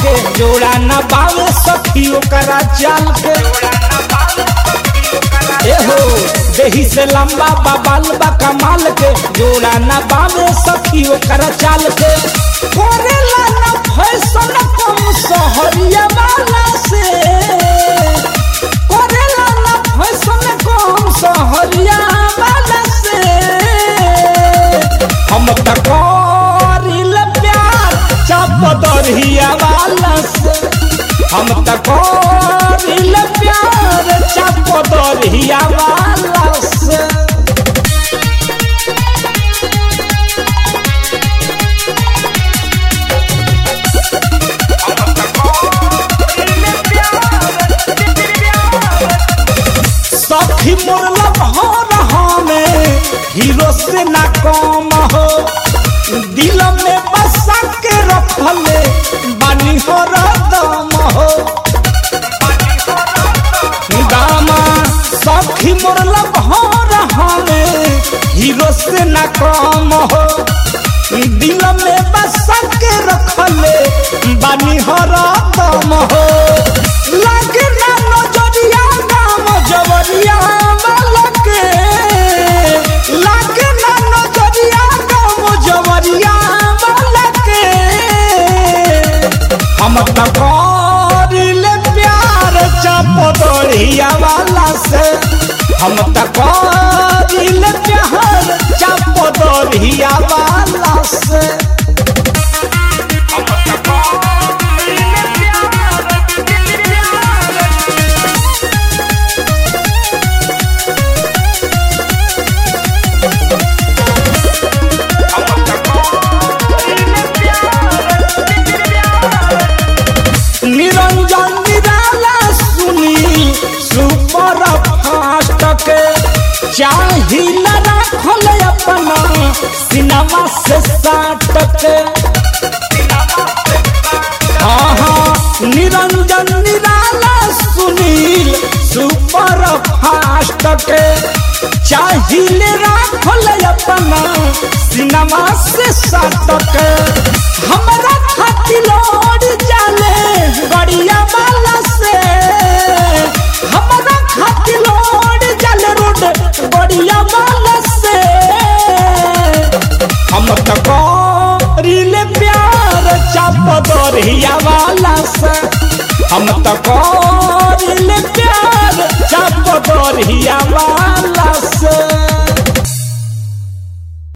के जोड़ा न बावे सखी ओकरा चाल के एहो देही से लंबा बाबाल बा कमाल के जोड़ा न बावे सखी ओकरा चाल के करेला न फैशन कम सहरिया वाला से करेला न फैशन कम सहरिया वाला से हम त करिल प्यार चाप दरहिया वाला से हम त करिल प्यार चाप दरहिया वाला से सखी मोरला भर हमें हीरो से ना कम हो दिल में बसा के रखले बानी हो दम हो दामा सखी मोरला भर हमें हीरो से ना कम हो दिल में बसा के रखले बानी हो दम हो लगे ना नजरिया नाम जवरिया वालके लागे ना नजरिया नाम जवरिया वालके हम त करिले प्यार चपदरिया वाला से हम त करिले प्यार चपदरिया वाला से निरंजन निराला सुनी सुपर फास्ट के चाहिल राखल अपना सिनेमा से साट के हाँ हाँ निरंजन निराला सुनील सुपर फास्ट के चाहिल राखल अपना सिनेमा से साट के हमरा खातिर लौट जाले गड़िया वाला से हमरा खातिर लौट जाले रोड गड़िया वाला से हम त करिले प्यार चाप दरिया वाला से हम त करिले प्यार